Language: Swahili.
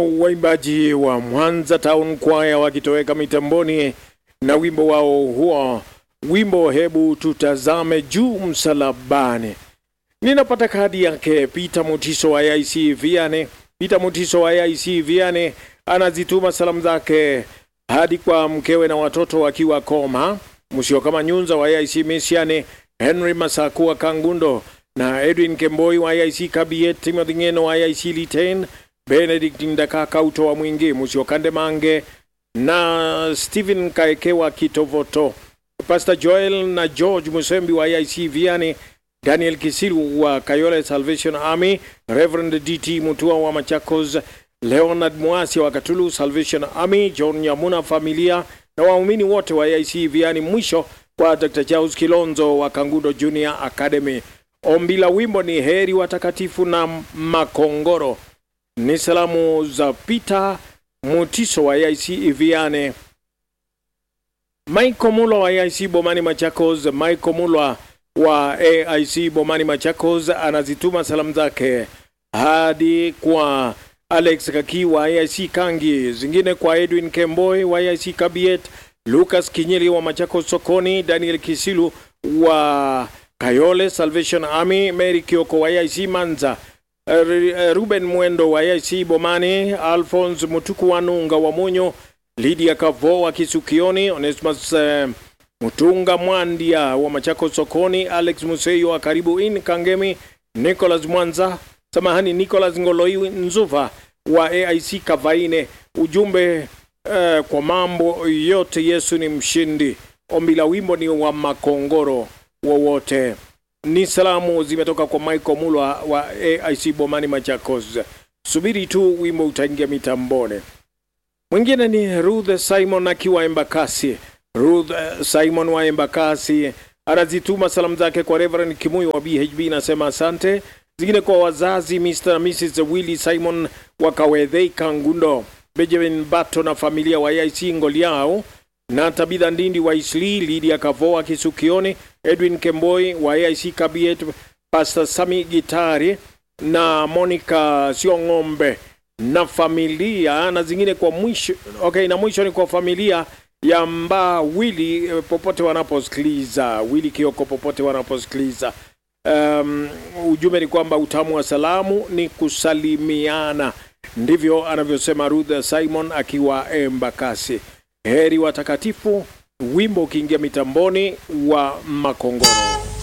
waimbaji wa Mwanza Town Choir wakitoweka mitamboni na wimbo wao huo, wimbo hebu tutazame juu msalabani. Ninapata kadi yake Peter Mutiso wa IC Viane. Peter Mutiso wa IC Viane anazituma salamu zake hadi kwa mkewe na watoto wakiwa Koma, Musio kama Nyunza wa IC Misiane, Henry Masakua Kangundo na Edwin Kemboi wa IC Kabiet, Timothy Ngeno wa IC Liten, Benedict Ndakaka utoa mwingi Musio Kande Mange na Stephen Kaekewa Kitovoto, Pastor Joel na George Musembi wa IC Viane, Daniel Kisilu wa Kayole Salvation Army, Reverend DT Mutua wa Machakos, Leonard Mwasi wa Katulu Salvation Army, John Nyamuna familia na waumini wote wa IC Viani. Mwisho kwa Dr. Charles Kilonzo wa Kangudo Junior Academy. Ombi la wimbo ni heri watakatifu na makongoro. Ni salamu za Peter Mutiso wa IC Viane. Michael Mulwa wa AIC Bomani Machakos, Michael Mulwa wa AIC Bomani Machakos anazituma salamu zake hadi kwa Alex Kaki wa AIC Kangi, zingine kwa Edwin Kemboi wa AIC Kabiet, Lucas Kinyeli wa Machakos Sokoni, Daniel Kisilu wa Kayole Salvation Army, Mary Kioko wa AIC Manza, Ruben Mwendo wa AIC Bomani, Alphonse Mutuku wa Nunga wa Munyo, Lydia Kavo wa Kisukioni, Onesimus uh, Mutunga Mwandia wa Machako Sokoni, Alex Museyo wa Karibu In Kangemi, Nicholas Mwanza, samahani, Nicholas Ngoloi Nzuva wa AIC Kavaine. Ujumbe uh, kwa mambo yote Yesu ni mshindi. Ombi la wimbo ni wa makongoro wowote. Ni salamu zimetoka kwa Michael Mulwa wa AIC Bomani Machakos. Subiri tu wimbo utaingia mitambone. Mwingine ni Ruth Simon akiwa Embakasi. Ruth uh, Simon wa Embakasi anazituma salamu zake kwa Reverend Kimuyu wa BHB, nasema asante. Zingine kwa wazazi Mr. na Mrs. Willy Simon wa Kawedhei Kangundo, Benjamin Bato na familia wa IC Ngoliao na Tabitha Ndindi wa Isli, Lydia Kavoa Kisukioni, Edwin Kemboi wa AIC Kabiet, Pastor Sami Gitari na Monica Siong'ombe na familia na zingine kwa mwisho. Okay, na mwisho ni kwa familia ya Mba Wili popote wanaposikiliza, Wili Kioko popote wanaposikiliza. Um, ujumbe ni kwamba utamu wa salamu ni kusalimiana, ndivyo anavyosema Ruth Simon akiwa Embakasi. Heri watakatifu, wimbo ukiingia mitamboni wa Makongoro.